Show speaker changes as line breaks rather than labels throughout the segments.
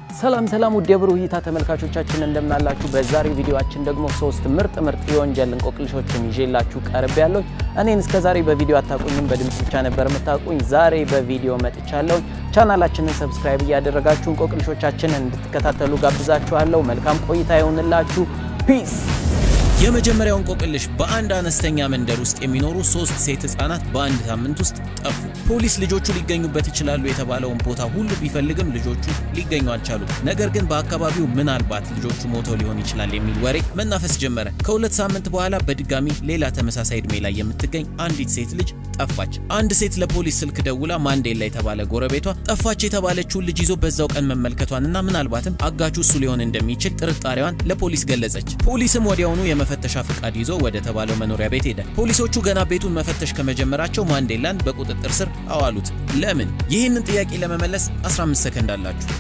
ሰላም ሰላም ውድ የብሩህ እይታ ተመልካቾቻችን እንደምናላችሁ። በዛሬው ቪዲዮአችን ደግሞ ሶስት ምርጥ ምርጥ የወንጀል እንቆቅልሾችን ይዤላችሁ ቀርብ ያለሁ። እኔን እስከዛሬ በቪዲዮ አታውቁኝም፣ በድምፅ ብቻ ነበር የምታውቁኝ። ዛሬ በቪዲዮ መጥቻለሁ። ቻናላችንን ሰብስክራይብ እያደረጋችሁ እንቆቅልሾቻችንን እንድትከታተሉ ጋብዛችኋለሁ። መልካም ቆይታ ይሆንላችሁ። ፒስ
የመጀመሪያው እንቆቅልሽ በአንድ አነስተኛ መንደር ውስጥ የሚኖሩ ሶስት ሴት ህጻናት በአንድ ሳምንት ውስጥ ጠፉ። ፖሊስ ልጆቹ ሊገኙበት ይችላሉ የተባለውን ቦታ ሁሉ ቢፈልግም ልጆቹ ሊገኙ አልቻሉም። ነገር ግን በአካባቢው ምናልባት ልጆቹ ሞተው ሊሆን ይችላል የሚል ወሬ መናፈስ ጀመረ። ከሁለት ሳምንት በኋላ በድጋሚ ሌላ ተመሳሳይ ዕድሜ ላይ የምትገኝ አንዲት ሴት ልጅ ጠፋች። አንድ ሴት ለፖሊስ ስልክ ደውላ ማንዴላ የተባለ ጎረቤቷ ጠፋች የተባለችውን ልጅ ይዞ በዛው ቀን መመልከቷንና ምናልባትም አጋቹ እሱ ሊሆን እንደሚችል ጥርጣሬዋን ለፖሊስ ገለጸች። ፖሊስም ወዲያውኑ የመፈተሻ ፍቃድ ይዞ ወደ ተባለው መኖሪያ ቤት ሄደ። ፖሊሶቹ ገና ቤቱን መፈተሽ ከመጀመራቸው ማንዴላን በቁጥጥር ስር አዋሉት። ለምን? ይህንን ጥያቄ ለመመለስ 15 ሰከንድ አላችሁ።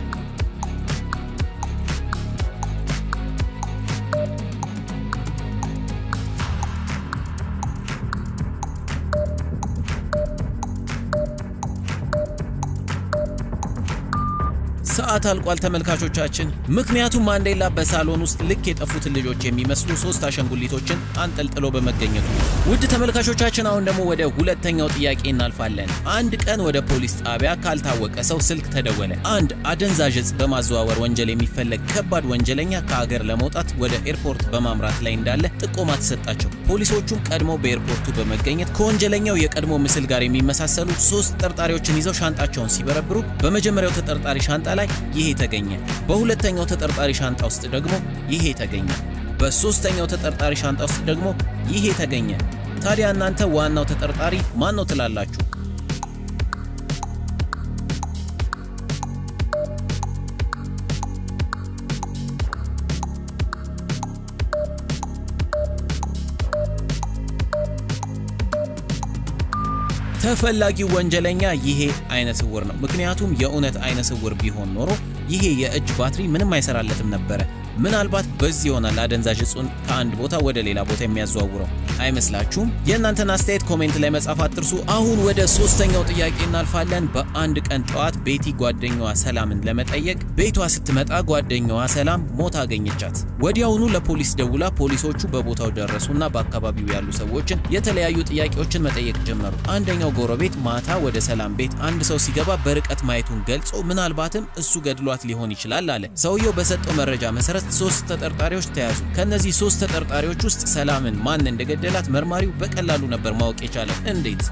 ሰዓት አልቋል ተመልካቾቻችን። ምክንያቱም ማንዴላ በሳሎን ውስጥ ልክ የጠፉትን ልጆች የሚመስሉ ሶስት አሻንጉሊቶችን አንጠልጥሎ በመገኘቱ ነው። ውድ ተመልካቾቻችን አሁን ደግሞ ወደ ሁለተኛው ጥያቄ እናልፋለን። አንድ ቀን ወደ ፖሊስ ጣቢያ ካልታወቀ ሰው ስልክ ተደወለ። አንድ አደንዛዥ ዕፅ በማዘዋወር ወንጀል የሚፈለግ ከባድ ወንጀለኛ ከሀገር ለመውጣት ወደ ኤርፖርት በማምራት ላይ እንዳለ ጥቆማ ተሰጣቸው። ፖሊሶቹም ቀድሞ በኤርፖርቱ በመገኘት ከወንጀለኛው የቀድሞ ምስል ጋር የሚመሳሰሉ ሶስት ተጠርጣሪዎችን ይዘው ሻንጣቸውን ሲበረብሩ በመጀመሪያው ተጠርጣሪ ሻንጣ ላይ ይሄ ተገኘ። በሁለተኛው ተጠርጣሪ ሻንጣ ውስጥ ደግሞ ይሄ ተገኘ። በሶስተኛው ተጠርጣሪ ሻንጣ ውስጥ ደግሞ ይሄ ተገኘ። ታዲያ እናንተ ዋናው ተጠርጣሪ ማን ነው ትላላችሁ? ተፈላጊው ወንጀለኛ ይሄ አይነ ስውር ነው። ምክንያቱም የእውነት አይነ ስውር ቢሆን ኖሮ ይሄ የእጅ ባትሪ ምንም አይሰራለትም ነበረ። ምናልባት በዚህ ይሆናል አደንዛዥ ዕፁን ከአንድ ቦታ ወደ ሌላ ቦታ የሚያዘዋውረው አይመስላችሁም? የእናንተን አስተያየት ኮሜንት ላይ መጻፍ አትርሱ። አሁን ወደ ሶስተኛው ጥያቄ እናልፋለን። በአንድ ቀን ጠዋት ቤቲ ጓደኛዋ ሰላምን ለመጠየቅ ቤቷ ስትመጣ ጓደኛዋ ሰላም ሞታ አገኘቻት። ወዲያውኑ ለፖሊስ ደውላ ፖሊሶቹ በቦታው ደረሱና በአካባቢው ያሉ ሰዎችን የተለያዩ ጥያቄዎችን መጠየቅ ጀመሩ። አንደኛው ጎረቤት ማታ ወደ ሰላም ቤት አንድ ሰው ሲገባ በርቀት ማየቱን ገልጾ ምናልባትም እሱ ገድሏት ሊሆን ይችላል አለ። ሰውየው በሰጠው መረጃ መሰረት ሶስት ተጠርጣሪዎች ተያዙ። ከነዚህ ሶስት ተጠርጣሪዎች ውስጥ ሰላምን ማን እንደገደላት መርማሪው በቀላሉ ነበር ማወቅ የቻለው። እንዴት?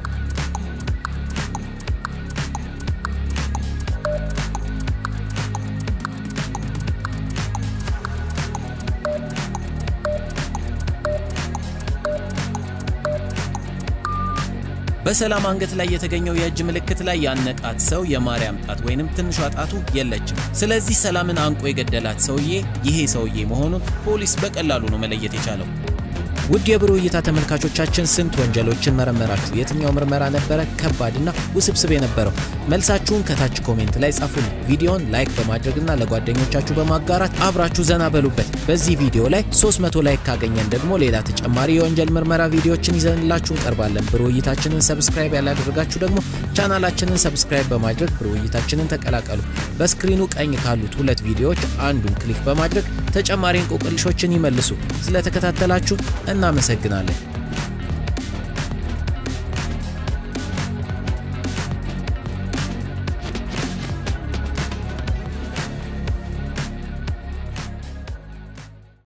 በሰላም አንገት ላይ የተገኘው የእጅ ምልክት ላይ ያነቃት ሰው የማርያም ጣት ወይንም ትንሿ ጣቱ የለችም። ስለዚህ ሰላምን አንቆ የገደላት ሰውዬ ይሄ ሰውዬ መሆኑን ፖሊስ በቀላሉ ነው መለየት የቻለው። ውድ የብሩህ እይታ ተመልካቾቻችን ስንት ወንጀሎችን መረመራችሁ? የትኛው ምርመራ ነበረ ከባድና ውስብስብ የነበረው? መልሳችሁን ከታች ኮሜንት ላይ ጻፉልን። ቪዲዮን ላይክ በማድረግና ለጓደኞቻችሁ በማጋራት አብራችሁ ዘና በሉበት። በዚህ ቪዲዮ ላይ 300 ላይክ ካገኘን ደግሞ ሌላ ተጨማሪ የወንጀል ምርመራ ቪዲዮዎችን ይዘንላችሁ እንቀርባለን። ብሩህ እይታችንን ሰብስክራይብ ያላደረጋችሁ ደግሞ ቻናላችንን ሰብስክራይብ በማድረግ ብሩህ እይታችንን ተቀላቀሉ። በስክሪኑ ቀኝ ካሉት ሁለት ቪዲዮዎች አንዱን ክሊክ በማድረግ ተጨማሪ እንቆቅልሾችን ይመልሱ። ስለተከታተላችሁ እናመሰግናለን።